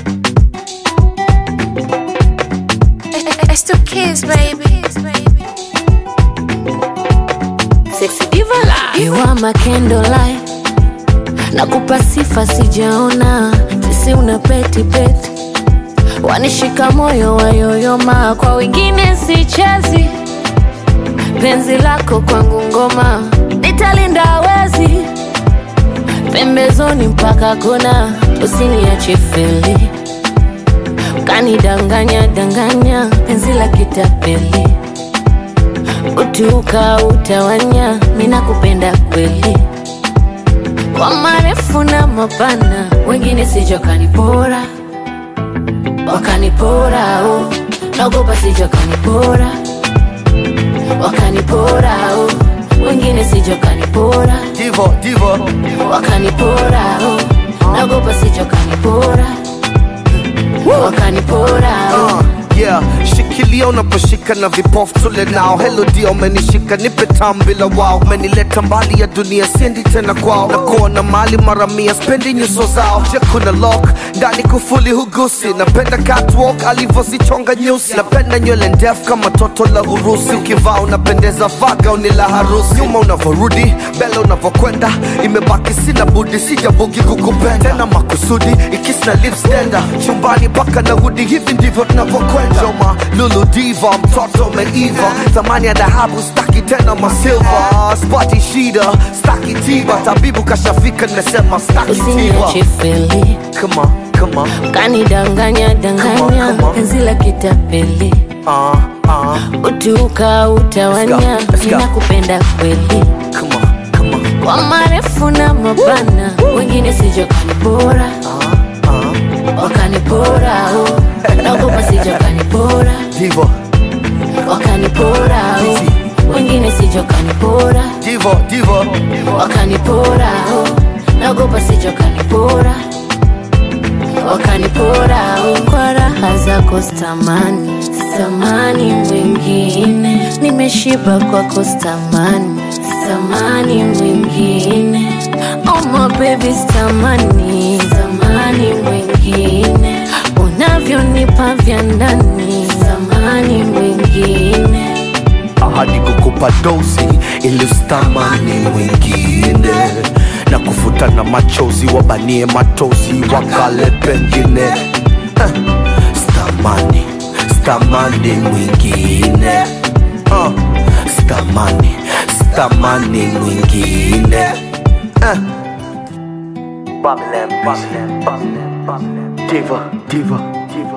It's two kids, baby. Sexy diva You are my candlelight Nakupa sifa sijaona Sisi una peti peti Wanishika moyo wayoyoma Kwa wengine sichezi Penzi lako kwangu ngoma Nitalinda wezi Pembezoni mpaka kona Usiniache feli Kanidanganya danganya Penzi la kitapeli Utuka utawanya Mina kupenda kweli Kwa marefu na mapana Wengine sijo kanipora Wakanipora oh. Naogopa sijo kanipora Wakanipora oh. Wengine sijo kanipora Divo, divo, Wakanipora oh. Naogopa sijo kanipora Wakanipora oh. uh, yeah shikilia unaposhika na vipofu tule nao helo dia umenishika nipe tam bila wao umenileta mbali ya dunia siendi tena kwao na kuona mali mara mia spendi nyuso zao je kuna lock ndani kufuli hugusi napenda catwalk alivyozichonga nyusi napenda nywele ndefu kama toto la urusi ukivaa unapendeza vaga uni la harusi nyuma unavyorudi mbele unavyokwenda imebaki sina budi sijabugi kukupenda tena makusudi ikisna lipstenda chumbani mpaka narudi hivi ndivyo tunavyokwenda Joma lulu diva mtoto umeiva thamani ya dhahabu staki tena masilva spati shida staki tiba tabibu kashafika nimesema staki tiba Usiniache feli Come on, come on, Kanidanganya danganya Come on, come on. Penzi la kitapeli uh, uh, Utuka utawanya Let's go, let's go. Ninakupenda kweli come on, come on, Kwa marefu na mapana Wengine sijo kanipora uh, uh. Wakanipora oh. Naogopa sijo kanipora Divo, Wakanipora oh. Wengine sijo kanipora divo, divo, Wakanipora oh. Naogopa sijo kanipora Wakanipora oh. Kwa raha zako stamani Stamani mwingine Nimeshiba kwako stamani Stamani mwingine Oh my baby stamani Stamani mwingine Unavyonipa vya ndani Stamani mwingine ahadi kukupa dozi ili ustamani mwingine na kufuta na machozi wabanie matozi wakale pengine eh, stamani stamani mwingine uh, stamani stamani mwingine eh. Babylon, Babylon, Babylon, Babylon. Diva, diva, diva.